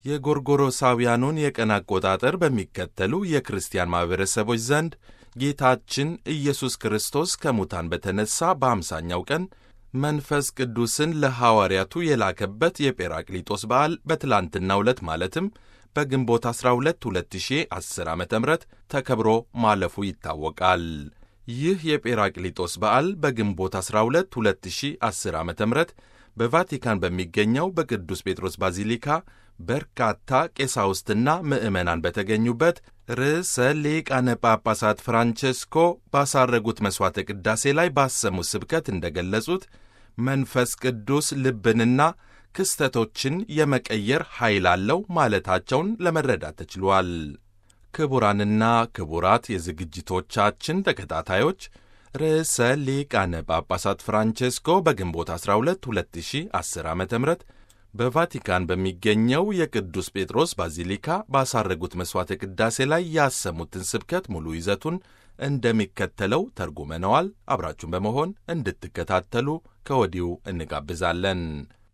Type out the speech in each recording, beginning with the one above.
የጎርጎሮሳውያኑን የቀን አቆጣጠር በሚከተሉ የክርስቲያን ማኅበረሰቦች ዘንድ ጌታችን ኢየሱስ ክርስቶስ ከሙታን በተነሣ በአምሳኛው ቀን መንፈስ ቅዱስን ለሐዋርያቱ የላከበት የጴራቅሊጦስ በዓል በትላንትናው ዕለት ማለትም በግንቦት 12 2010 ዓ ም ተከብሮ ማለፉ ይታወቃል። ይህ የጴራቅሊጦስ በዓል በግንቦት 12 2010 ዓ ም በቫቲካን በሚገኘው በቅዱስ ጴጥሮስ ባዚሊካ በርካታ ቄሳውስትና ምዕመናን በተገኙበት ርዕሰ ሊቃነ ጳጳሳት ፍራንቼስኮ ባሳረጉት መሥዋዕተ ቅዳሴ ላይ ባሰሙት ስብከት እንደገለጹት መንፈስ ቅዱስ ልብንና ክስተቶችን የመቀየር ኃይል አለው ማለታቸውን ለመረዳት ተችሏል። ክቡራንና ክቡራት የዝግጅቶቻችን ተከታታዮች ርዕሰ ሊቃነ ጳጳሳት ፍራንቼስኮ በግንቦት 12 2010 ዓ ም በቫቲካን በሚገኘው የቅዱስ ጴጥሮስ ባዚሊካ ባሳረጉት መሥዋዕተ ቅዳሴ ላይ ያሰሙትን ስብከት ሙሉ ይዘቱን እንደሚከተለው ተርጉመነዋል። አብራችሁን በመሆን እንድትከታተሉ ከወዲሁ እንጋብዛለን።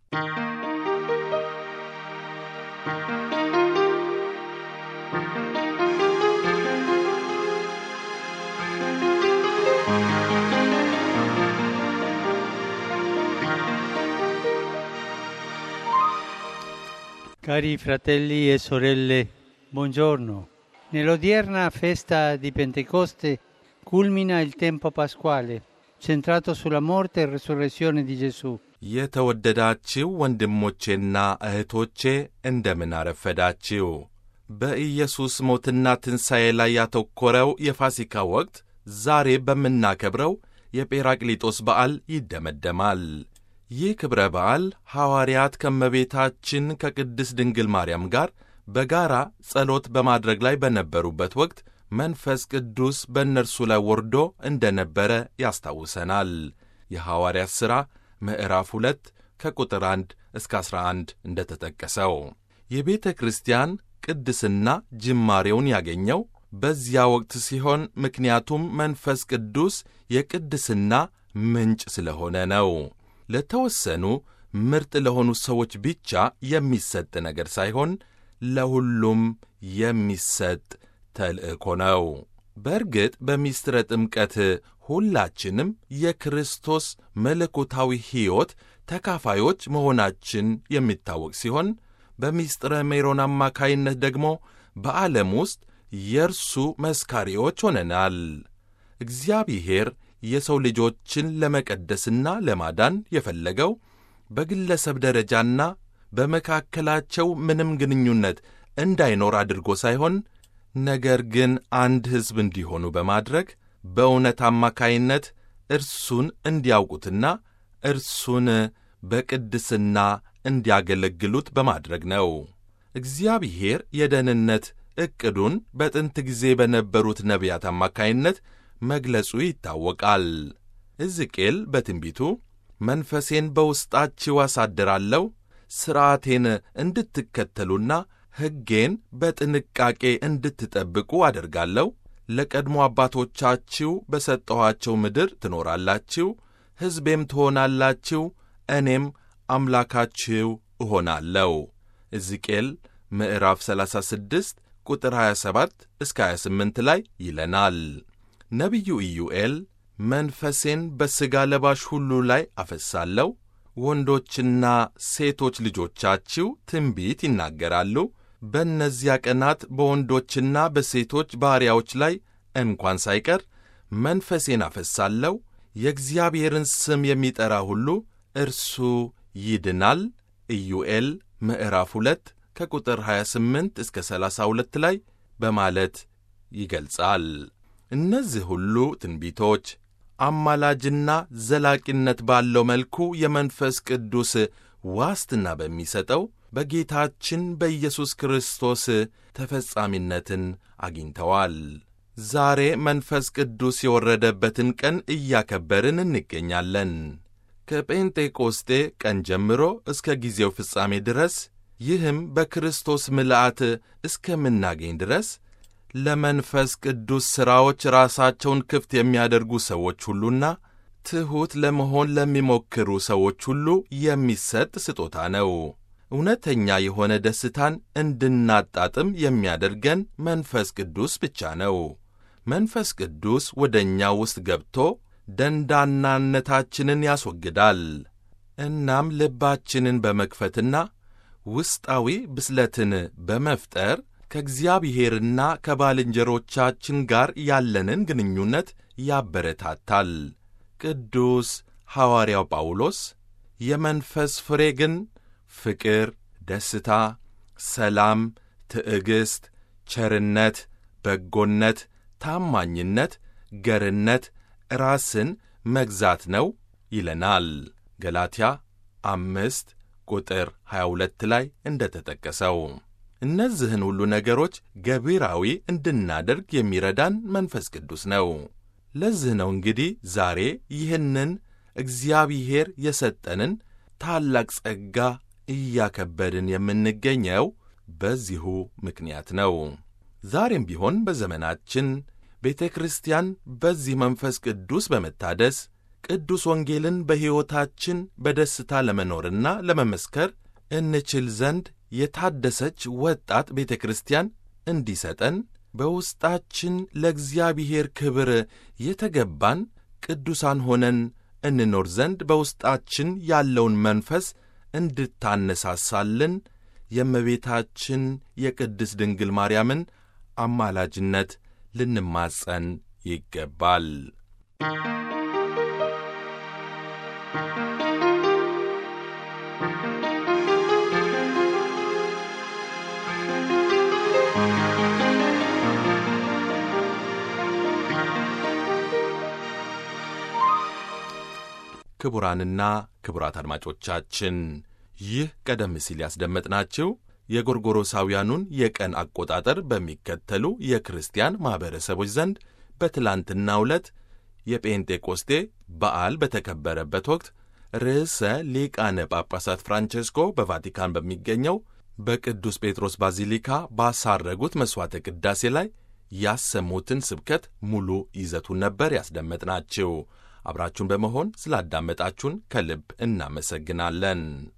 Cari fratelli e sorelle, buongiorno. Nell'odierna festa di Pentecoste culmina il tempo pasquale, centrato sulla morte e resurrezione di Gesù. የተወደዳችው ወንድሞቼና እህቶቼ እንደምን አረፈዳችው። በኢየሱስ ሞትና ትንሣኤ ላይ ያተኮረው የፋሲካ ወቅት ዛሬ በምናከብረው የጴራቅሊጦስ በዓል ይደመደማል። ይህ ክብረ በዓል ሐዋርያት ከመቤታችን ከቅድስት ድንግል ማርያም ጋር በጋራ ጸሎት በማድረግ ላይ በነበሩበት ወቅት መንፈስ ቅዱስ በእነርሱ ላይ ወርዶ እንደ ነበረ ያስታውሰናል። የሐዋርያት ሥራ ምዕራፍ 2 ከቁጥር 1 እስከ 11 እንደ ተጠቀሰው የቤተ ክርስቲያን ቅድስና ጅማሬውን ያገኘው በዚያ ወቅት ሲሆን ምክንያቱም መንፈስ ቅዱስ የቅድስና ምንጭ ስለሆነ ነው። ለተወሰኑ ምርጥ ለሆኑ ሰዎች ብቻ የሚሰጥ ነገር ሳይሆን ለሁሉም የሚሰጥ ተልእኮ ነው። በእርግጥ በሚስጥረ ጥምቀት ሁላችንም የክርስቶስ መለኮታዊ ሕይወት ተካፋዮች መሆናችን የሚታወቅ ሲሆን በሚስጥረ ሜሮን አማካይነት ደግሞ በዓለም ውስጥ የእርሱ መስካሪዎች ሆነናል። እግዚአብሔር የሰው ልጆችን ለመቀደስና ለማዳን የፈለገው በግለሰብ ደረጃና በመካከላቸው ምንም ግንኙነት እንዳይኖር አድርጎ ሳይሆን ነገር ግን አንድ ሕዝብ እንዲሆኑ በማድረግ በእውነት አማካይነት እርሱን እንዲያውቁትና እርሱን በቅድስና እንዲያገለግሉት በማድረግ ነው። እግዚአብሔር የደህንነት ዕቅዱን በጥንት ጊዜ በነበሩት ነቢያት አማካይነት መግለጹ ይታወቃል። ሕዝቅኤል በትንቢቱ መንፈሴን በውስጣችሁ አሳድራለሁ፣ ሥርዓቴን እንድትከተሉና ሕጌን በጥንቃቄ እንድትጠብቁ አደርጋለሁ፣ ለቀድሞ አባቶቻችሁ በሰጠኋቸው ምድር ትኖራላችሁ፣ ሕዝቤም ትሆናላችሁ፣ እኔም አምላካችሁ እሆናለሁ። ሕዝቅኤል ምዕራፍ 36 ቁጥር 27 እስከ 28 ላይ ይለናል። ነቢዩ ኢዩኤል መንፈሴን በሥጋ ለባሽ ሁሉ ላይ አፈሳለሁ፣ ወንዶችና ሴቶች ልጆቻችሁ ትንቢት ይናገራሉ፣ በእነዚያ ቀናት በወንዶችና በሴቶች ባሪያዎች ላይ እንኳን ሳይቀር መንፈሴን አፈሳለሁ፣ የእግዚአብሔርን ስም የሚጠራ ሁሉ እርሱ ይድናል። ኢዩኤል ምዕራፍ 2 ከቁጥር 28 እስከ 32 ላይ በማለት ይገልጻል። እነዚህ ሁሉ ትንቢቶች አማላጅና ዘላቂነት ባለው መልኩ የመንፈስ ቅዱስ ዋስትና በሚሰጠው በጌታችን በኢየሱስ ክርስቶስ ተፈጻሚነትን አግኝተዋል። ዛሬ መንፈስ ቅዱስ የወረደበትን ቀን እያከበርን እንገኛለን። ከጴንጤቆስጤ ቀን ጀምሮ እስከ ጊዜው ፍጻሜ ድረስ ይህም በክርስቶስ ምልአት እስከምናገኝ ድረስ ለመንፈስ ቅዱስ ሥራዎች ራሳቸውን ክፍት የሚያደርጉ ሰዎች ሁሉና ትሑት ለመሆን ለሚሞክሩ ሰዎች ሁሉ የሚሰጥ ስጦታ ነው። እውነተኛ የሆነ ደስታን እንድናጣጥም የሚያደርገን መንፈስ ቅዱስ ብቻ ነው። መንፈስ ቅዱስ ወደ እኛ ውስጥ ገብቶ ደንዳናነታችንን ያስወግዳል። እናም ልባችንን በመክፈትና ውስጣዊ ብስለትን በመፍጠር ከእግዚአብሔርና ከባልንጀሮቻችን ጋር ያለንን ግንኙነት ያበረታታል። ቅዱስ ሐዋርያው ጳውሎስ የመንፈስ ፍሬ ግን ፍቅር፣ ደስታ፣ ሰላም፣ ትዕግሥት፣ ቸርነት፣ በጎነት፣ ታማኝነት፣ ገርነት፣ ራስን መግዛት ነው ይለናል። ገላትያ አምስት ቁጥር 22 ላይ እንደ ተጠቀሰው እነዚህን ሁሉ ነገሮች ገቢራዊ እንድናደርግ የሚረዳን መንፈስ ቅዱስ ነው። ለዚህ ነው እንግዲህ ዛሬ ይህንን እግዚአብሔር የሰጠንን ታላቅ ጸጋ እያከበድን የምንገኘው በዚሁ ምክንያት ነው። ዛሬም ቢሆን በዘመናችን ቤተ ክርስቲያን በዚህ መንፈስ ቅዱስ በመታደስ ቅዱስ ወንጌልን በሕይወታችን በደስታ ለመኖርና ለመመስከር እንችል ዘንድ የታደሰች ወጣት ቤተ ክርስቲያን እንዲሰጠን በውስጣችን ለእግዚአብሔር ክብር የተገባን ቅዱሳን ሆነን እንኖር ዘንድ በውስጣችን ያለውን መንፈስ እንድታነሳሳልን የእመቤታችን የቅድስት ድንግል ማርያምን አማላጅነት ልንማጸን ይገባል። ክቡራንና ክቡራት አድማጮቻችን ይህ ቀደም ሲል ያስደመጥናችሁ የጎርጎሮሳውያኑን የቀን አቆጣጠር በሚከተሉ የክርስቲያን ማኅበረሰቦች ዘንድ በትላንትናው ዕለት የጴንጤቆስቴ በዓል በተከበረበት ወቅት ርዕሰ ሊቃነ ጳጳሳት ፍራንቼስኮ በቫቲካን በሚገኘው በቅዱስ ጴጥሮስ ባዚሊካ ባሳረጉት መሥዋዕተ ቅዳሴ ላይ ያሰሙትን ስብከት ሙሉ ይዘቱን ነበር ያስደመጥናችሁ። አብራችሁን በመሆን ስላዳመጣችሁን ከልብ እናመሰግናለን።